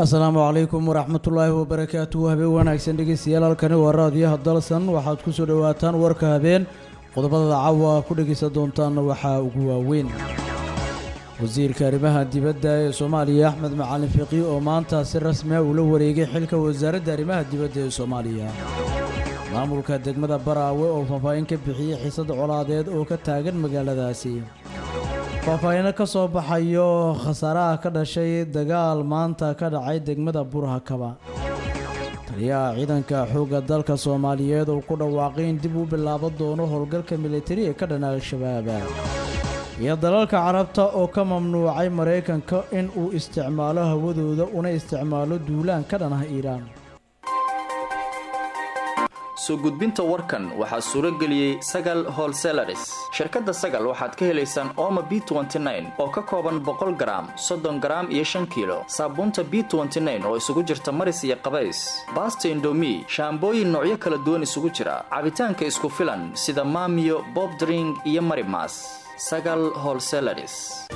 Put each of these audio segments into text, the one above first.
asalaamu calaykum waraxmatullaahi wabarakaatuhu habeen wanaagsan dhegeystayaal halkani waa raadiyaha dalsan waxaad ku soo dhowaataan warka habeen qodobada caawa ku dhegaysan doontaanna waxaa ugu waaweyn wasiirka arrimaha dibadda ee soomaaliya axmed macalin fiqi oo maanta si rasmi ah ula wareegay xilka wasaaradda arrimaha dibadda ee soomaaliya maamulka degmada baraawe oo faahfaahin ka bixiyey xiisad colaadeed oo ka taagan magaaladaasi faahfaahino ka soo baxayo khasaaraha ka dhashay dagaal maanta ka dhacay degmada burhakaba taliyaha ciidanka xoogga dalka soomaaliyeed oo ku dhawaaqay in dib u bilaaban doono howlgalka militari ee ka dhana al-shabaab iyo dalalka carabta oo ka mamnuucay maraykanka in uu isticmaalo hawadooda una isticmaalo duulaan ka dhan ah iiraan soo gudbinta warkan waxaa suuro geliyey sagal holselaris shirkadda sagal waxaad ka helaysaan ooma b oo ka kooban boqol garaam soddon garaam iyo shan kiilo saabuunta b oo isugu jirta maris iyo qabays baasta indomi shaambooyin noocyo kala duwan isugu jira cabitaanka isku filan sida maamiyo bobdring iyo marimas sagal holselaris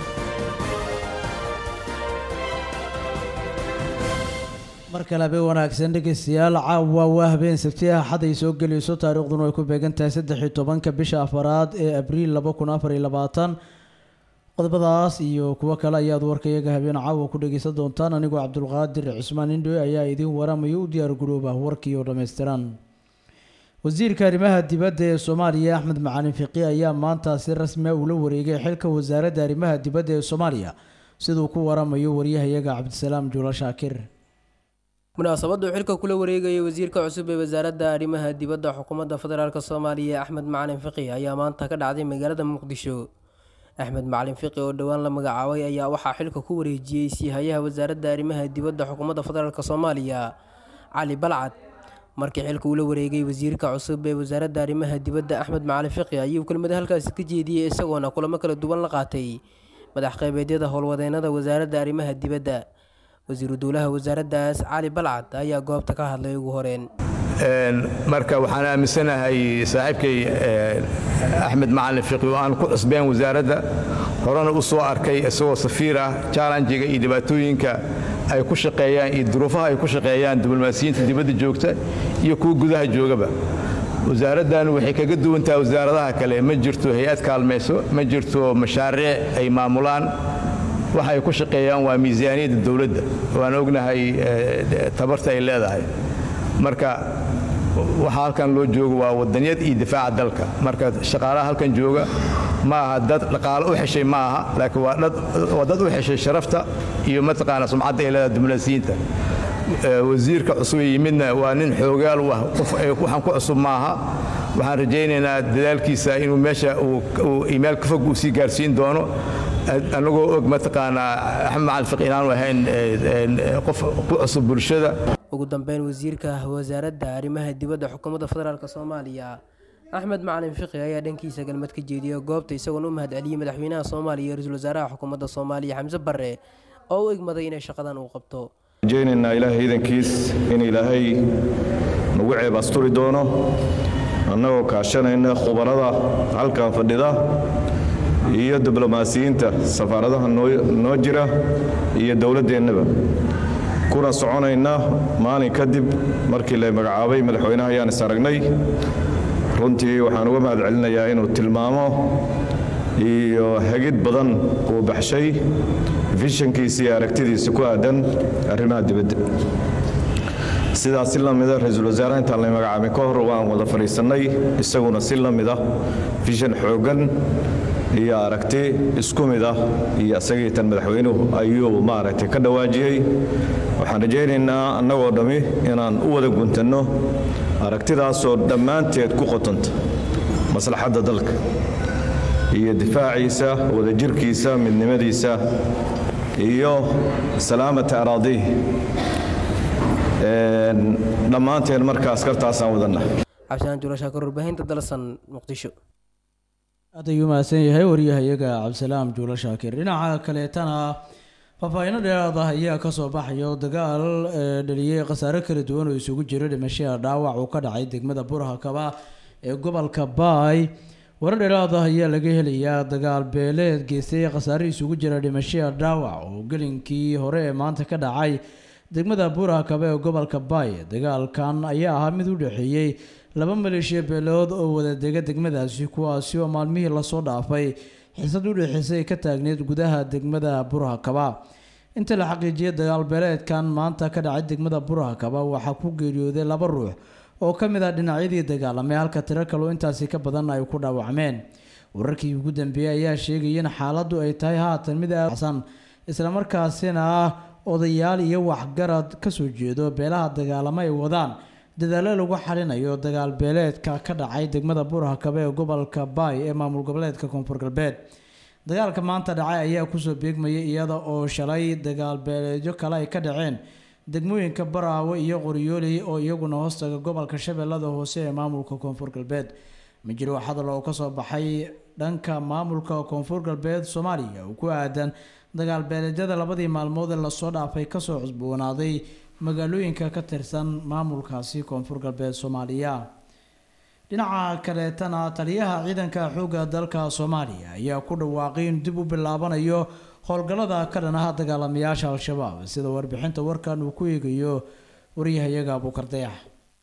mar kale habeen wanaagsan dhegeystayaal caawa waa habeen sabti ah xad ay soo gelayso taariikhduna ay ku beegan tahay saddex iyo tobanka bisha afaraad ee abriil laba kun afar iyo labaatan qodobadaas iyo kuwo kale ayaad warkayaga habeen caawa ku dhegeysan doontaan anigoo cabdulqaadir cusmaan indhoe ayaa idiin waramayo u diyaar garooba warkii oo dhammaystiran wasiirka arrimaha dibadda ee soomaaliya axmed macalin fiqi ayaa maanta si rasmi ah ula wareegay xilka wasaaradda arrimaha dibadda ee soomaaliya siduu ku waramayo waryahayaga cabdisalaam juula shaakir munaasabaddu xilka kula wareegaya wasiirka cusub ee wasaaradda arrimaha dibadda xukuumadda federaalk soomaaliya axmed macalin fiqi ayaa maanta ka dhacday magaalada muqdisho axmed macalin fiqi oo dhowaan la magacaabay ayaa waxaa xilka ku wareejiyey siihayaha wasaaradda arrimaha dibadda xukuumadda federaalk soomaaliya cali balcad markii xilka ula wareegay wasiirka cusub ee wasaaradda arrimaha dibadda axmed macalin fiqi ayuu kelmada halkaasi ka jeediyey isagoona kulamo kala duwan la qaatay madax qeybeedyada howlwadeennada wasaaradda arrimaha dibadda wasiiru dowlaha wasaaraddaas cali balcad ayaa goobta ka hadlay ugu horeen marka waxaan aaminsanahay saaxiibkay axmed macalin fiqi oo aan ku cusbeen wasaaradda horena u soo arkay isagoo safiir ah jallanjiga iyo dhibaatooyinka ay ku shaqeeyaan iyo duruufaha ay ku shaqeeyaan diblomaasiyiinta dibadda joogta iyo kuwa gudaha joogaba wasaaraddan waxay kaga duwan tahay wasaaradaha kale ma jirto hay-ad kaalmayso ma jirto mashaariic ay maamulaan waxa ay ku shaqeeyaan waa miisaaniyadda dowladda waan ognahay tabarta ay leedahay marka waxa halkan loo joogo waa wadanyad iyo difaaca dalka marka shaqaalaha halkan jooga ma aha dad dhaqaalo u xeshay ma aha laakiin waa dad u xeshay sharafta iyo mataqaana sumcadda ay leedahay diblomaasiyiinta wasiirka cusub yimidna waa nin xoogaal u ah qof waxaan ku cusub ma aha waxaan rajaynaynaa dadaalkiisa inuu meesha uu iimail ka fog uu sii gaarsiin doono annagoo og mataqaanaa axmed macalin fiq inaanu ahayn qof ku cusub bulshada ugu dambeyn wasiirka wasaaradda arrimaha dibadda xukuumadda federaalk soomaaliya axmed macalin fiqi ayaa dhankiisa galmad ka jeediyay goobta isagoona u mahadceliyey madaxweynaha soomaaliya iyo ra-iisul wasaaraha xukuumadda soomaaliya xamse barre oo u egmaday inay shaqadan uu qabto rajaynaynaa ilaahay iidankiis in ilaahay nagu ceeb asturi doono annagoo kaashanayna khubarada halkan fadhida iyo diblomaasiyiinta safaaradaha noo jira iyo dowladdeennaba kuna soconayna maalin kadib markii la magacaabay madaxweynaha ayaan is aragnay runtii waxaan uga mahad celinayaa inuu tilmaamo iyo hagid badan uu baxshay fishankiisa iyo aragtidiisa ku aadan arrimaha dibadda sidaas si lamida ra-iisul wasaaraha intaan la magacaabin ka hor waan wada fadhiisannay isaguna si la mid ah fishan xooggan iyo aragti isku mid ah iyo isagii tan madaxweynuhu ayuu maaragtay ka dhawaajiyey waxaan rajaynaynaa annagoo dhammi inaan u wada guntanno aragtidaasoo dhammaanteed ku qotanta maslaxadda dalka iyo difaaciisa wadajirkiisa midnimadiisa iyo salaamata araadiih dhammaanteen marka askartaasaan wadanna cabdisaan juulashaakar warbaahinta dalsan muqdisho aad ayuu mahadsan yahay waryahayaga cabdisalaam juula shaakir dhinaca kaleetana faahfaahino dheeraad ah ayaa kasoo baxayo dagaal dhaliyey khasaare kala duwan oo isugu jira dhimashada dhaawac uu ka dhacay degmada burhakaba ee gobolka baay warar dheeraad ah ayaa laga helayaa dagaal beeleed geystay khasaare isugu jira dhimashada dhaawac oo gelinkii hore ee maanta ka dhacay degmada buurhakabe ee gobolka baay dagaalkan ayaa ahaa mid u dhexeeyey laba maleeshiya beelood oo wada dega degmadaasi kuwaasi oo maalmihii lasoo dhaafay xisad u dhexeysay ka taagneyd gudaha degmada burhakaba inta la xaqiijiyay dagaal beeleedkan maanta ka dhacay degmada burhakaba waxaa ku geeriyooday laba ruux oo ka mid ah dhinacyadii dagaalamay halka tiro kaloo intaasi ka badan ay ku dhaawacmeen wararkii ugu dambeeyey ayaa sheegaya in xaaladdu ay tahay haatan mid asan islamarkaasina ah odayaal iyo waxgarad kasoo jeedo beelaha dagaalamo ay wadaan dadaalo lagu xalinayo dagaal beeleedka ka dhacay degmada burhakabe ee gobolka baay ee maamul goboleedka koonfur galbeed dagaalka maanta dhacay ayaa kusoo beegmayay iyada oo shalay dagaal beeleedyo kale ay ka dhaceen degmooyinka baraawe iyo qoryooley oo iyaguna hoostaga gobolka shabeellada hoose ee maamulka koonfur galbeed majiro hadal oo kasoo baxay dhanka maamulka koonfur galbeed soomaaliya oo ku aadan dagaal beeleedyada labadii maalmood ee lasoo dhaafay kasoo cusboonaaday magaalooyinka ka tirsan maamulkaasi koonfur galbeed soomaaliya dhinaca kaleetana taliyaha ciidanka xoogga dalka soomaaliya ayaa ku dhawaaqay in dib u bilaabanayo howlgallada ka dhanaha dagaalamayaasha al-shabaab sida warbixinta warkan uu ku eegayo waryahayaga abuukardayax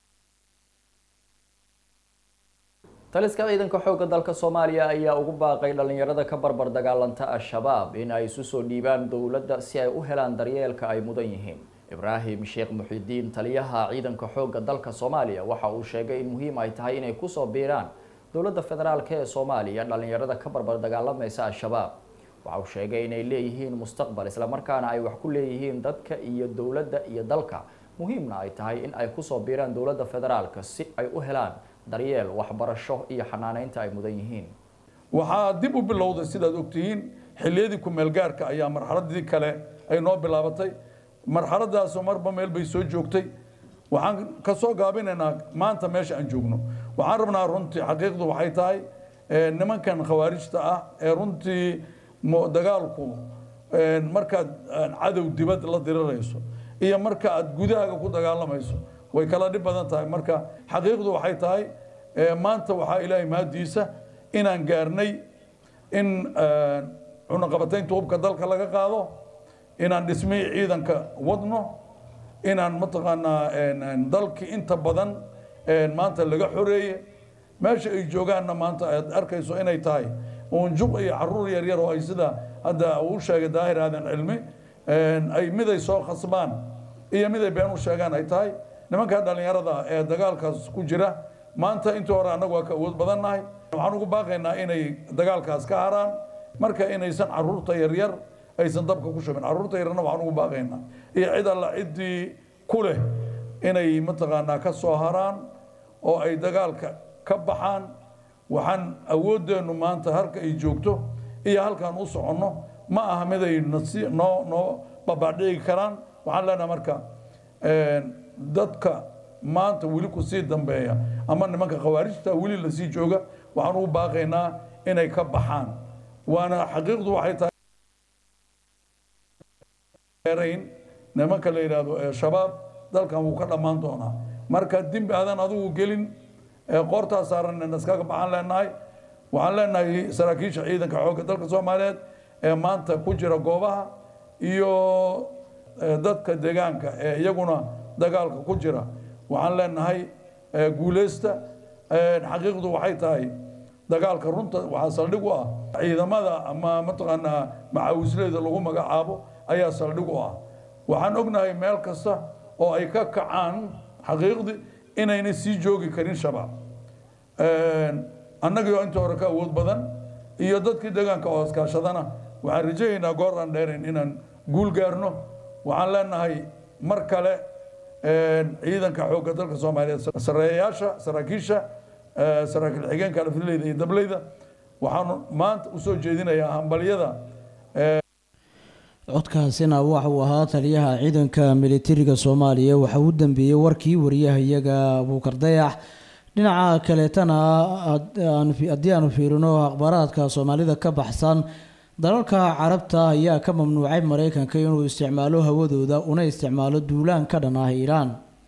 taliska ciidanka xoogga dalka soomaaliya ayaa ugu baaqay dhalinyarada ka barbar dagaalanta al-shabaab in ay isu soo dhiibaan dowladda si ay u helaan daryeelka ay mudan yihiin ibraahim sheekh muxidiin taliyaha ciidanka xoogga dalka soomaaliya waxa uu sheegay in muhiim ay tahay inay kusoo biiraan dowladda federaalk ee soomaaliya dhalinyarada ka barbar dagaalamaysa al-shabaab waxa uu sheegay inay leeyihiin mustaqbal islamarkaana ay wax ku leeyihiin dadka iyo dowladda iyo dalka muhiimna ay tahay in ay kusoo biiraan dowladda federaalka si ay u helaan daryeel waxbarasho iyo xanaaneynta ay mudan yihiin waxaa dib u bilowday sidaad ogtihiin xilliyadii ku-meelgaarka ayaa marxaladii kale ay noo bilaabatay marxaladaasu marba meel bay soo joogtay waxaan ka soo gaabinaynaa maanta meesha aan joogno waxaan rabnaa runtii xaqiiqdu waxay tahay nimankan khawaarijta ah ee runtii dagaalku markaad cadow dibad la dirirayso iyo marka aad gudahaaga ku dagaalamayso way kala dhib badan tahay marka xaqiiqdu waxay tahay maanta waxaa ilaahay mahadiisa inaan gaarnay in cunaqabataynta hubka dalka laga qaado inaan dhismihii ciidanka wadno inaan mataqaanaa dalkii inta badan maanta laga xoreeye meesha ay joogaanna maanta aad arkayso inay tahay uunjuq iyo caruur yaryar oo ay sida hadda uu sheegay daahir aadan cilmi ay miday soo khasbaan iyo miday been u sheegaan ay tahay nimanka dhalinyarada ee dagaalkaas ku jira maanta intii hore annagu waa ka awood badannahay waxaan ugu baaqaynaa inay dagaalkaas ka haraan marka inaysan caruurta yaryar aysan dabka ku shubin caruurta yarna waxaan ugu baaqaynaa iyo cid alla ciddii ku leh inay mataqaanaa ka soo haraan oo ay dagaalka ka baxaan waxaan awooddeennu maanta halka ay joogto iyo halkaan u soconno ma aha mid ay nasi noo noo babadhigi karaan waxaan leenahay marka dadka maanta weli ku sii dambeeya ama nimanka khawaarijta weli lasii jooga waxaan ugu baaqaynaa inay ka baxaan waana xaqiiqdu waxay tahay rayn nimanka la yidhaahdo shabaab dalkan wuu ka dhammaan doonaa marka dembi aadan adigu gelin qoortaa saaran iskaga baxaan leenahay waxaan leenahay saraakiisha ciidanka xoogga dalka soomaaliyeed ee maanta ku jira goobaha iyo dadka deegaanka ee iyaguna dagaalka ku jira waxaan leenahay guuleysta xaqiiqdu waxay tahay dagaalka runta waxaa saldhig u ah ciidamada ama mataqaanaa macaawisleeda lagu magacaabo ayaa saldhig u ah waxaan ognahay meel kasta oo ay ka kacaan xaqiiqdii inayna sii joogi karin shabaab annagii oo inta hore ka awood badan iyo dadkii deegaanka oo iskaashadana waxaan rajaynaynaa goor aan dheerayn inaan guul gaarno waxaan leenahay mar kale ciidanka xoogga dalka soomaaliyeed sareeyayaasha saraakiisha saraakiil xigeenka alfileyda iyo dableyda waxaan maanta usoo jeedinayaa hambalyada codkaasina waxa uu ahaa taliyaha ciidanka militariga soomaaliya waxa uu dambeeyey warkii wariyahayaga abuukar dayax dhinaca kaleetana haddii aanu fiirino akhbaaraadka soomaalida ka baxsan dalalka carabta ayaa ka mamnuucay mareykanka inuu isticmaalo hawadooda una isticmaalo duulaan ka dhan ah iiraan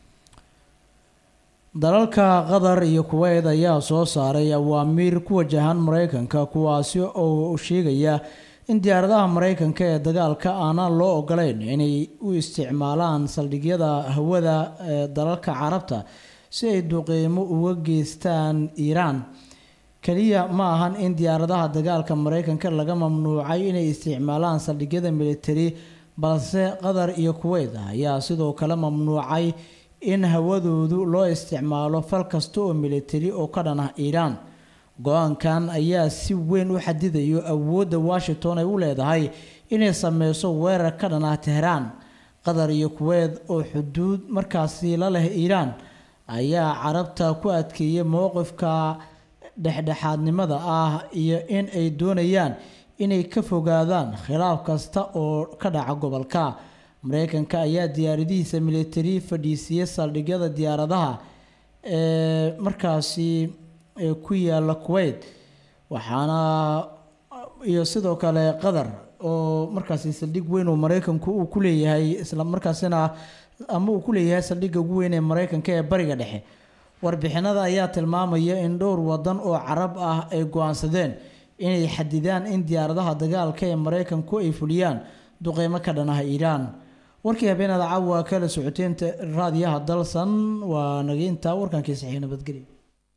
dalalka qatar iyo kuweyt ayaa soo saaray awaamiir ku wajahan mareykanka kuwaasi oo sheegaya in diyaaradaha mareykanka ee dagaalka aanaan loo ogolayn inay u isticmaalaan saldhigyada hawada ee dalalka carabta si ay duqeymo uga geystaan iiraan kaliya ma ahan in diyaaradaha dagaalka mareykanka laga mamnuucay inay isticmaalaan saldhigyada militari balse qatar iyo kuweyt ayaa sidoo kale mamnuucay in hawadoodu loo isticmaalo fal kasta oo militari oo ka dhan ah iiraan go-aankan ayaa si weyn u xadidayo awoodda washington ay u leedahay inay sameyso weerar ka dhan ah tehraan qatar iyo kuweyt oo xuduud markaasi la leh iiraan ayaa carabta ku adkeeyay mowqifka dhexdhexaadnimada ah iyo in ay doonayaan inay ka fogaadaan khilaaf kasta oo ka dhaca gobolka mareykanka ayaa diyaaradihiisa militari fadhiisiyay saldhigyada diyaaradaha ee markaasi ee ku yaala kuweyt waxaana iyo sidoo kale qatar oo markaasi saldhig weyn oo mareykanku uu ku leeyahay isla markaasina ama uu ku leeyahay saldhigga ugu weyn ee mareykanka ee bariga dhexe warbixinada ayaa tilmaamaya in dhowr wadan oo carab ah ay go-aansadeen inay xadidaan in diyaaradaha dagaalka ee mareykanku ay fuliyaan duqeymo ka dhan ah iiraan warkii habeenada caawa kala socoteynta raadiyaha dalsan waa nageynta warkankii saxiix nabadgelya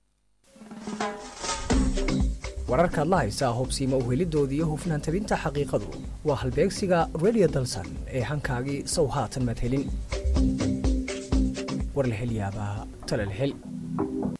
wararkaad la haysaa hubsiima uhelidoodii iyo hufnaan tabinta xaqiiqadu waa halbeegsiga radio dalsan ee hankaagii sow haatan madhelin warlahelyaabaha talalhel